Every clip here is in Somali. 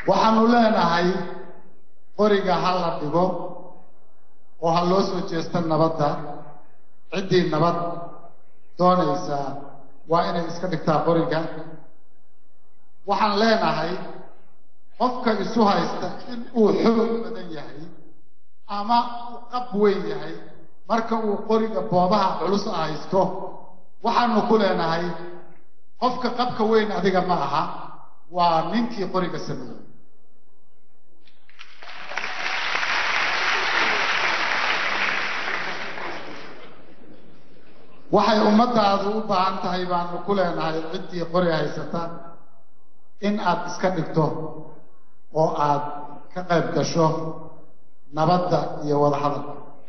waxaanu leenahay qoriga ha la dhigo oo ha loo soo jeesta nabadda ciddii nabad doonaysaa waa inay iska dhigtaa qoriga waxaan leenahay qofka isu haysta in uu xoog badan yahay ama uu qab weyn yahay marka uu qoriga boobaha culus haysto waxaanu ku leenahay qofka qabka weyn adiga ma aha waa ninkii qoriga sameeyey waxay ummadaadu u baahan tahay baanu ku leenahay ciddii qori haysata in aad iska dhigto oo aad ka qayb gasho nabadda iyo wadahadalka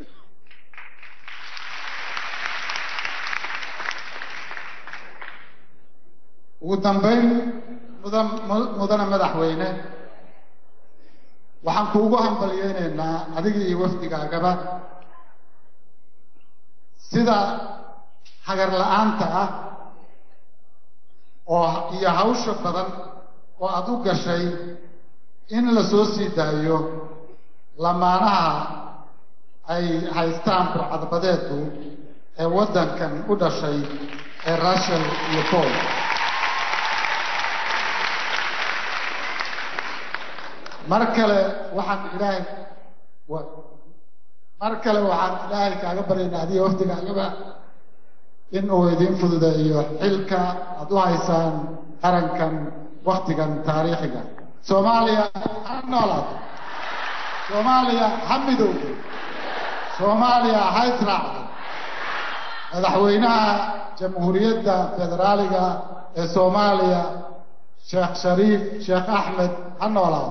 ugu dambayn mudan mudane madaxweyne waxaan kuugu hambalyeynaynaa adiga iyo wafdigaagaba sida hagar la-aanta ah oo iyo hawsha badan oo aada u gashay in la soo sii daayo lamaanaha ay haystaan burcadbadeedu ee waddankan u dhashay ee rushel iyo paul mar kale waxaan ilaahay mar kale waxaan ilaahay kaaga baryaynaa adiga wafdigaagaba in uu idiin fududeeyo xilka aada u haysaan qarankan waktigan taariikhiga soomaaliya ha noolaad soomaaliya ha midowdo soomaaliya ha israacdo madaxweynaha jamhuuriyadda federaaliga ee soomaaliya sheekh shariif sheekh axmed ha noolaado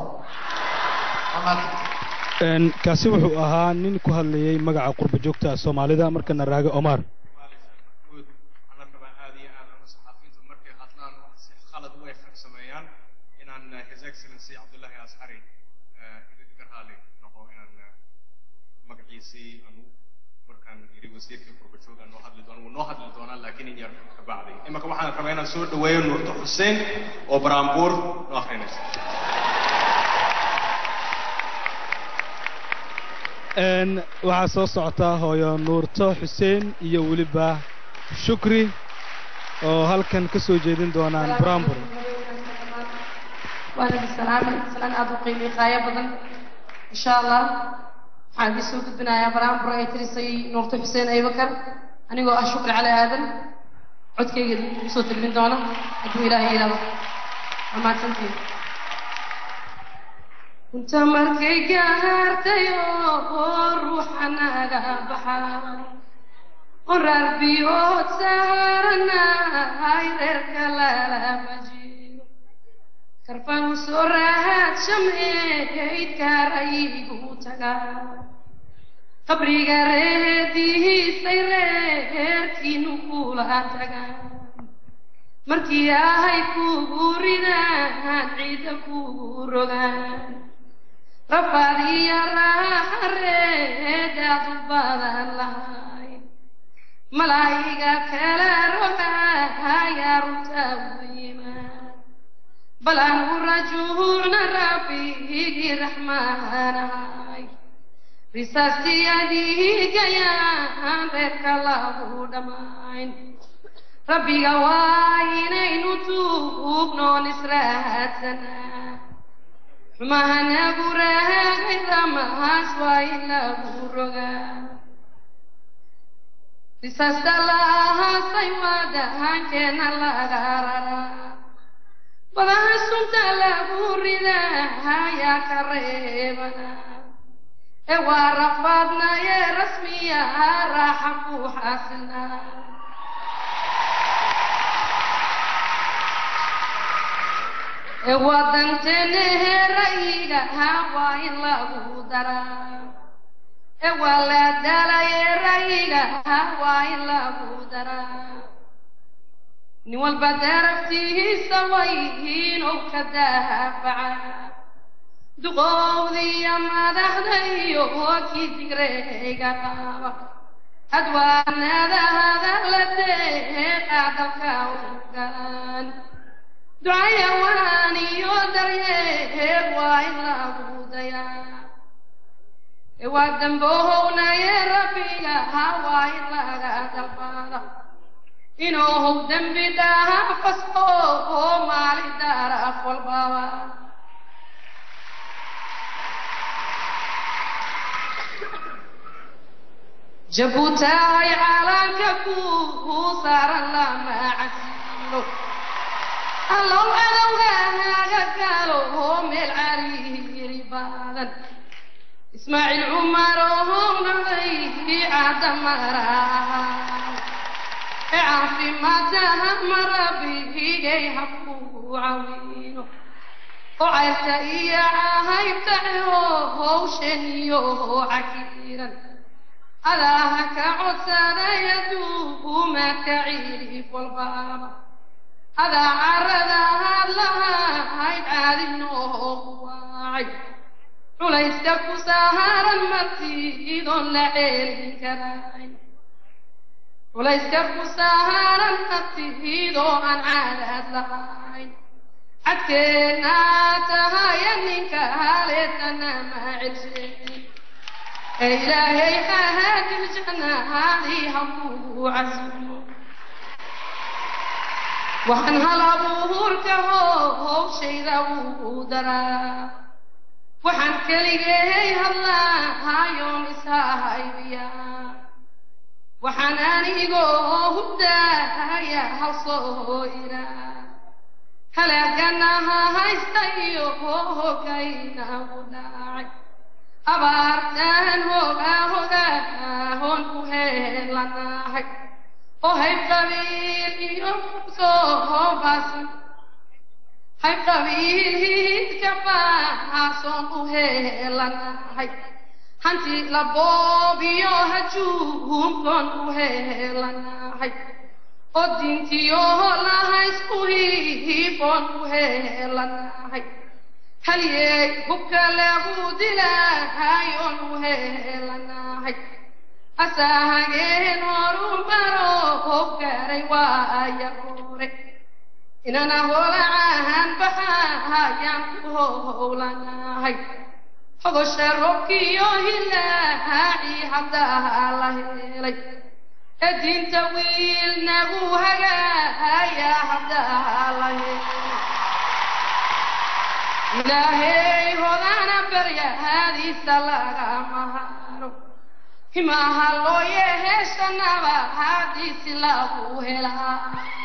kaasi wuxuu ahaa nin ku hadlayay magaca qurba joogta soomaalida markana raage omar imaka waxaan rabaa inaan soo dhaweeyo nuurto xuseen oo baraambuur noo akrinaysa waxaa soo socota hooyo nuurto xuseen iyo weliba shukri oo halkan ka soo jeedin doonaan brambur waana bisalaamay salaan aada u qiimi qaayo badan insha allah waxaan idin soo gudbinayaa brambur ay tirisay nuurto xuseen aybakar anigoo ah shukri cali aadan codkayga idinku soo tilmin doona hadduu ilaahay yidhahdo waa mahadsantiin inta markay gaartay oo ruuxa naga baxa qoraar biyood saaranahay reerka lalama jiro karfan u soo raahad shameeydkaarayigu tagaa qabriga reedihiisay reerkiinu kula tagaan markii ahay kugu ridaan ciidda kugu rogaan rafaad iyo raareedaad u badan lahayd malaayiga kala rogayaa runta u yimaad bal anigu rajuucna rabbigii raxmaanahay risaastiyadiigayaan reerka lagu dhammayn rabbiga waa inaynu tuugnoon israadsanaa xumahanagu raagay damahaas waa in lagu rogaa risaasta laahaasay waa dahankeena laga raraa badaha sunta lagu ridaa ayaa ka reebana ee waa rafaadnaye rasmiya raaxa ku xasilnaa ee wadantenehe ra'yigaha waa in lagu daraa ee waa la dalaye ra'yigaha waa in lagu daraa nin walba daraftiisa wayhiin oo ka daafaca duqowdiya madaxda iyo kii digreega qaba hadwaanada hadalla deeqa dalka u galaan ducaya waan iyo daryeel waa damboohownaye rabbiga hawaa in laga dalbada inuu how dembi dhaafasto oo maali daraf walbaba jabuutaay caalanka ku saaran lama casilo allow cadowgaaga galo oo meel cariiri badan ismaaciil cumar oo naday cadamara ee caafimaadaha marabigay habku cawino oo cayrta iyo cahaybta oo howshan iyo cakiiran adaha ka codsaday aduuma ka ciirif walbaaba adaa carada hadlahayd caadinoo waacay culayska ku saaran martiidoon la ceelin karayn culayska ku saaran martiidoo aan caadaad lahayn cadkeenna tahaya ninka haleetana ma celsheyn ee ilaahay hahaadil jannahaadii hakuu casumo waxaan hal abuurka howshayda uu daraa waxaan keligay hadlaahayoon ishahaybiya waxaan anigoo hubdaaya hal soo iraa halaaganaha haysta iyo hogaynagu dhacay abaartaan hogaa hogaahon ku heelanahay oo hayb qabiil iyo soo baasan hayb qabiil hiidka baason u heelanahay hanti laboobiyo hajuumkoon u heelanahay oo diintiyo lahaysku hiifoon u heelanahay halyey hubka lagu dilaahayoon u heelanahay asaahageen horu baro hobgaray waaya hore inana holacahan baxahayaan ku howlanahay hogosha robkiyo hilaaci haddaa la helay ee diinta wiil nagu hagaaya haddaa la helay ilaahay hodana baryahaadiisa lagama haro himaha loo yeeheshanaba haadiisi lagu helaa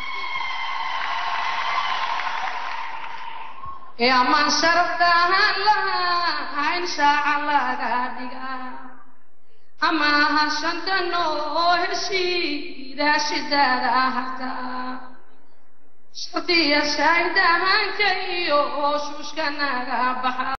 ee ammaan sharaftahan lahayn shaaca laga dhigaa ama ha shanta noo heshiida shidaada hartaa shartiya shaahidahanka iyo shuushka naga baxa